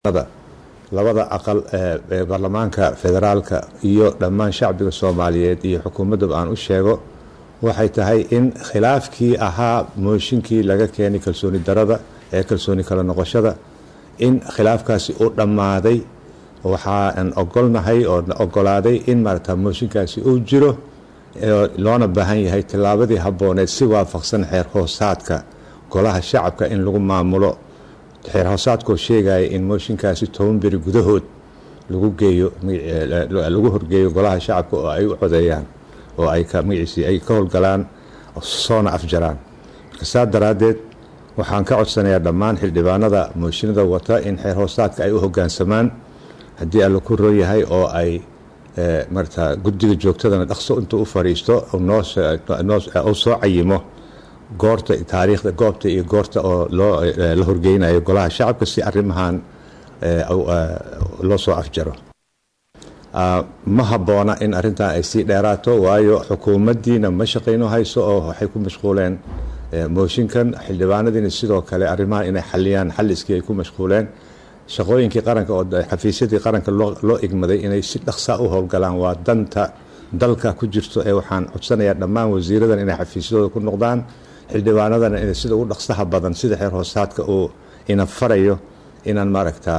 labada aqal ee baarlamaanka federaalka iyo dhammaan shacbiga soomaaliyeed iyo xukuumaddaba aan u sheego waxay tahay in khilaafkii ahaa mooshinkii laga keenay kalsooni darada ee kalsooni kala noqoshada in khilaafkaasi u dhammaaday waxaan ogolnahay oo ogolaaday in maarata mooshinkaasi uu jiro loona baahan yahay tillaabadii habbooneed si waafaqsan xeer hoosaadka golaha shacabka in lagu maamulo xeer hoosaadkoo sheegaya in mooshinkaasi toban beri gudahood lagu geeyo lagu horgeeyo golaha shacabka oo ay u codeeyaan oo ay magaciisii ay ka howlgalaan soona afjaraan marka saa daraaddeed waxaan ka codsanayaa dhammaan xildhibaanada mooshinada wata in xeer hoosaadka ay u hoggaansamaan haddii alla ku roon yahay oo ay marata guddiga joogtadana dhaqso intuu u fadhiisto uu soo cayimo goorta taariikhda goobta iyo goorta oo loo la horgeynayo golaha shacabka si arrimahan loo soo afjaro ma habboona in arrintan ay sii dheeraato waayo xukuumaddiina ma shaqayno hayso oo waxay ku mashquuleen mooshinkan xildhibaanadiina sidoo kale arrimahan inay xaliyaan xalliskii ay ku mashquuleen shaqooyinkii qaranka oo xafiisyadii qaranka loo igmaday inay si dhaqsa u howlgalaan waa danta dalka ku jirto ee waxaan codsanayaa dhammaan wasiiradan inay xafiisyadooda ku noqdaan xildhibaanadana in sida ugu dhaqsaha badan sida xeer hoosaadka uu ina farayo inaan maaragtaa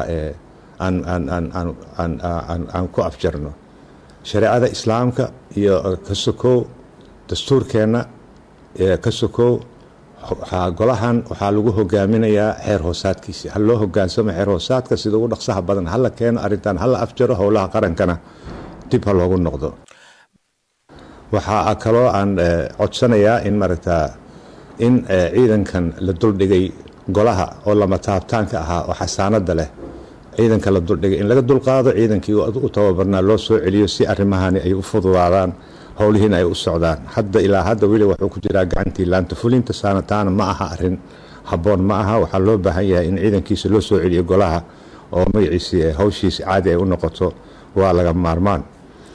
aan ku afjarno shareecada islaamka iyo ka sokow dastuurkeenna ka sokow golahan waxaa lagu hogaaminayaa xeer hoosaadkiisi ha loo hogaansamo xeer hoosaadka sida ugu dhaqsaha badan hala keeno arrintan hala afjaro howlaha qarankana dib ha loogu noqdo waxaa kaloo aan codsanayaa in maaragtaa in ciidankan la duldhigay golaha oo lama taabtaanka ahaa oo xasaanada leh ciidanka la duldhigay in laga dulqaado ciidankii u tababarnaa loo soo celiyo si arrimahani ay u fududaadaan howlihiina ay u socdaan hadda ilaa hadda weli wuxuu ku jiraa gacantii laanta fulinta saanataana ma aha arin habboon ma aha waxaa loo baahan yahay in ciidankiisa loo soo celiyo golaha oo magaciisi hawshiisi caadi ay u noqoto waa laga maarmaan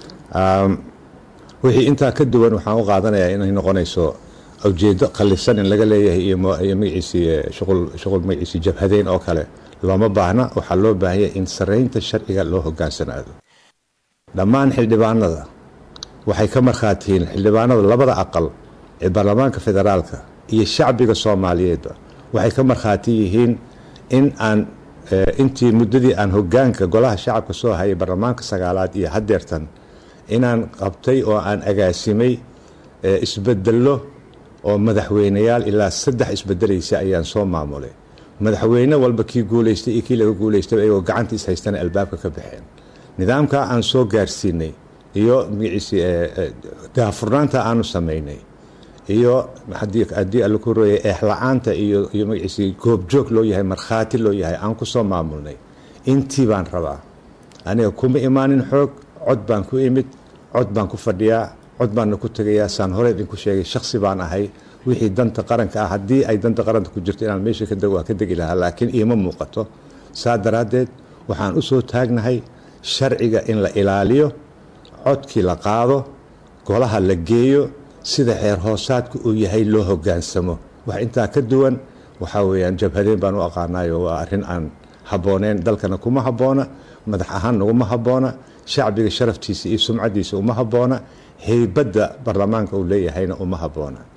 wixii intaa ka duwan waxaan u qaadanayaa inay noqonayso ujeedo qallisan in laga leeyahay iyo magaciisi shuqul magaciisi jabhadeyn oo kale looma baahna waxaa loo baahan yahay in saraynta sharciga loo hogaansanaado dhammaan xildhibaanada waxay ka markhaatiyiin xildhibaanada labada aqal ee baarlamaanka federaalka iyo shacbiga soomaaliyeedba waxay ka markhaati yihiin in aan intii muddadii aan hogaanka golaha shacabka soo hayay baarlamaanka sagaalaad iyo haddeertan inaan qabtay oo aan agaasimay isbedello oo madaxweyneyaal ilaa saddex isbedelaysa ayaan soo maamulay madaxweyne walba kii guulaystay iyo kii laga guulaystay ayagoo gacanta is haystana albaabka ka baxeen nidaamkaa aan soo gaarsiinay iyo magaciisi daafurnaanta aanu samaynay iyo haddii alla ku rooyay eexla-aanta iyo iyo magaciisi goobjoog loo yahay markhaati loo yahay aan ku soo maamulnay intii baan rabaa aniga kuma imaanin xoog cod baan ku imid cod baan ku fadhiyaa cod baanna ku tegayaa saan hore idinku sheegay shaksi baan ahay wixii danta qaranka ah haddii ay danta qaranka ku jirto inaan meesha waa ka degi lahaa laakiin iima muuqato saa daraaddeed waxaan u soo taagnahay sharciga in la ilaaliyo codkii la qaado golaha la geeyo sida xeer hoosaadku uu yahay loo hogaansamo wax intaa ka duwan waxaa weeyaan jabhadeen baan u aqaanayo waa arrin aan habbooneen dalkana kuma habboona madax ahaan naguma habboona shacbiga sharaftiisa iyo sumcadiisa uma habboona heybadda baarlamaanka uu leeyahayna uma habboona